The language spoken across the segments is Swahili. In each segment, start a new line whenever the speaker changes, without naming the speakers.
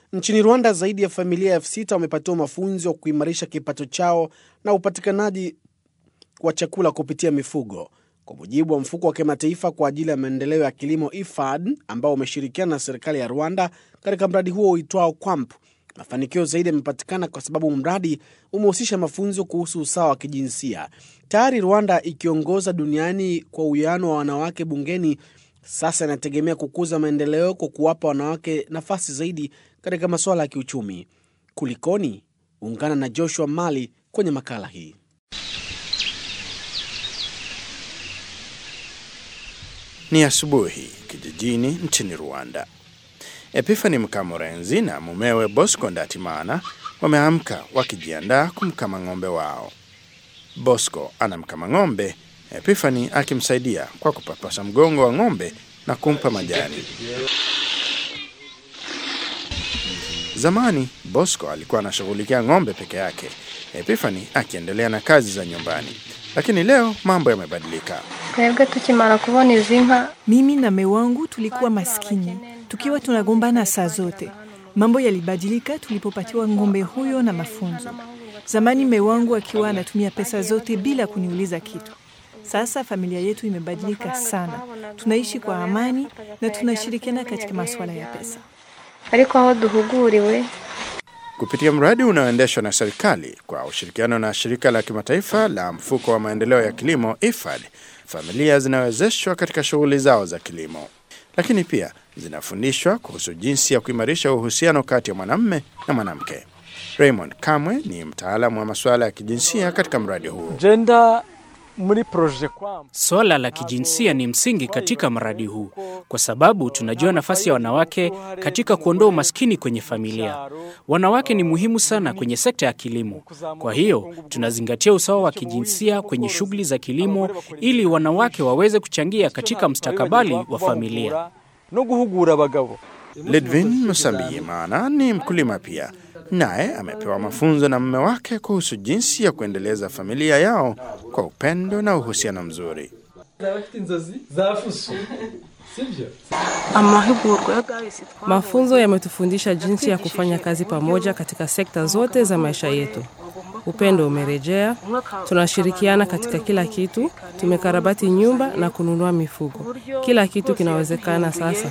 Nchini Rwanda, zaidi ya familia elfu sita wamepatiwa mafunzo ya kuimarisha kipato chao na upatikanaji wa chakula kupitia mifugo, kwa mujibu wa mfuko wa kimataifa kwa ajili ya maendeleo ya kilimo IFAD ambao umeshirikiana na serikali ya Rwanda katika mradi huo uitwao QUAMP. Mafanikio zaidi yamepatikana kwa sababu mradi umehusisha mafunzo kuhusu usawa wa kijinsia. Tayari Rwanda ikiongoza duniani kwa uwiano wa wanawake bungeni, sasa inategemea kukuza maendeleo kwa kuwapa wanawake nafasi zaidi katika masuala ya kiuchumi. Kulikoni? Ungana na Joshua Mali kwenye makala hii.
Ni asubuhi kijijini nchini Rwanda. Epifani Mkamurenzi na mumewe Bosco Ndatimana wameamka wakijiandaa kumkama ng'ombe wao. Bosco anamkama ng'ombe, Epifani akimsaidia kwa kupapasa mgongo wa ng'ombe na kumpa majani. Zamani Bosco alikuwa anashughulikia ng'ombe peke yake, Epifani akiendelea na kazi za nyumbani, lakini leo mambo yamebadilika.
twebwe tukimara kubona izi nka
Mimi na mume wangu tulikuwa maskini, tukiwa tunagombana saa zote. Mambo yalibadilika tulipopatiwa ng'ombe huyo na mafunzo. Zamani mume wangu akiwa anatumia pesa zote bila kuniuliza kitu. Sasa familia yetu imebadilika sana, tunaishi kwa amani na tunashirikiana katika masuala ya pesa.
ariko aho duhuguriwe
Kupitia mradi unaoendeshwa na serikali kwa ushirikiano na shirika la kimataifa la mfuko wa maendeleo ya kilimo IFAD, familia zinawezeshwa katika shughuli zao za kilimo, lakini pia zinafundishwa kuhusu jinsi ya kuimarisha uhusiano kati ya mwanamume na mwanamke. Raymond Kamwe ni mtaalamu wa masuala ya kijinsia katika mradi huo.
gender muri proje kwamba
Swala la kijinsia ni msingi katika mradi huu kwa sababu tunajua nafasi ya wanawake katika kuondoa umaskini kwenye familia. Wanawake ni muhimu sana kwenye sekta ya kilimo. Kwa hiyo tunazingatia usawa wa kijinsia kwenye shughuli za kilimo ili wanawake waweze kuchangia katika mustakabali wa familia.
no guhugura abagabo
Lidvin Musambiyimana ni mkulima pia, naye amepewa mafunzo na mume wake kuhusu jinsi ya kuendeleza familia yao kwa upendo na uhusiano mzuri.
bafite inzozi za fuso sibyo
Amahugurwa ya Gawisi Mafunzo yametufundisha jinsi ya kufanya kazi pamoja katika sekta zote za maisha yetu. Upendo umerejea, tunashirikiana katika kila kitu, tumekarabati nyumba na kununua mifugo. Kila kitu kinawezekana sasa.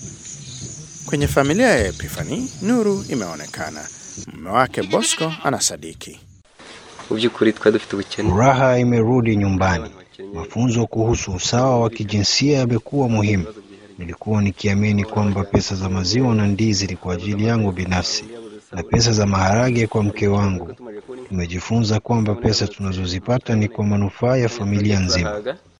Kwenye familia ya Epifani, nuru imeonekana. Mume wake Bosco anasadiki.
mu by'ukuri twari dufite ubukene
Furaha imerudi nyumbani. Mafunzo kuhusu usawa wa kijinsia yamekuwa muhimu. Nilikuwa nikiamini kwamba pesa za maziwa na ndizi ni kwa ajili yangu binafsi na pesa za maharage kwa mke wangu. Tumejifunza kwamba pesa tunazozipata ni kwa manufaa ya familia nzima.